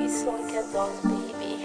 Please look at those baby.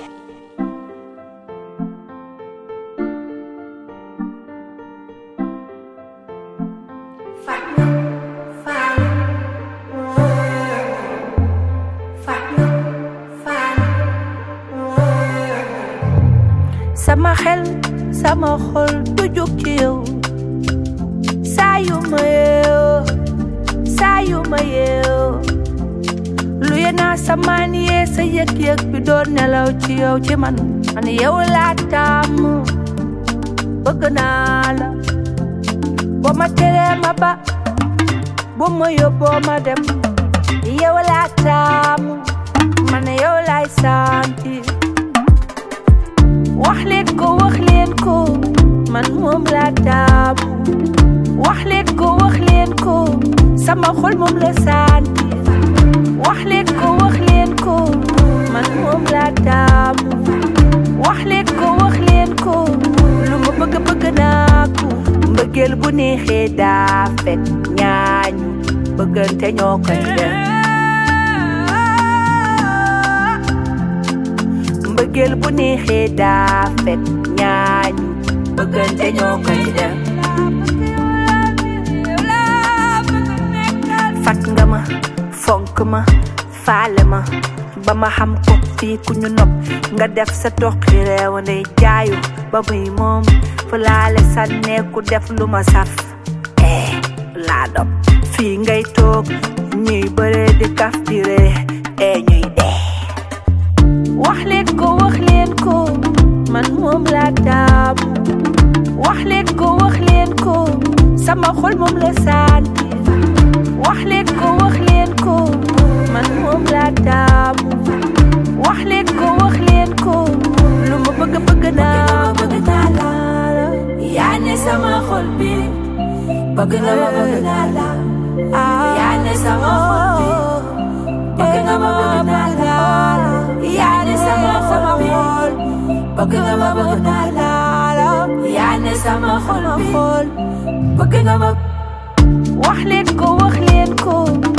sama xel sama xol du jóg ci yow saa yu ma yeewoo saa yu ma yeewoo lu yenaa samaan yee sa yëg-yëg bi doon nelaw ci yow ci man man yow laa tàmm bëgg naa la boo ma teree ma ba bu ma yóbboo ma dem yow laa tàmm man yow laay sentir wax leen ko wax leen ko man moom laa taamu wax leen ko wax leen ko sama xol moom la santi wax leen ko wax leen ko man moom laa taamu wax leen ko wax leen ko lu ma bëgg bëgg naa ko mbëggeel bu neexee daa fekk ñaañu bëggante ñoo koy def mbëggeel bu neexee daa fekk ñaañu bëggante ñoo koy def fat nga ma fonk ma faale ma ba ma xam ko fii ku ñu nopp nga def sa toqi réew ndey jaayu ba muy moom fu laale sànneeku def lu ma saf eh laa dop fii ngay toog ñuy bëree di kaf di ree eh ñuy dee wax leen ko wax leen ko man moom laa taamu wax leen ko wax leen ko sama xol moom la santi wax leen ko wax leen ko man moom laa taamu wax leen ko wax leen ko lu ma bëgg bëgg naa bëgg naa la yaa ne sama xol bi bëgg nga ma bëgg naa la yaa ne sama xol bi bëgg nga ma bëgg naa la yaa ne sama xol bi bëgg nga ma bëgg naa la yaa ne sama xol bi bëgg nga ma wax leen ko wax leen ko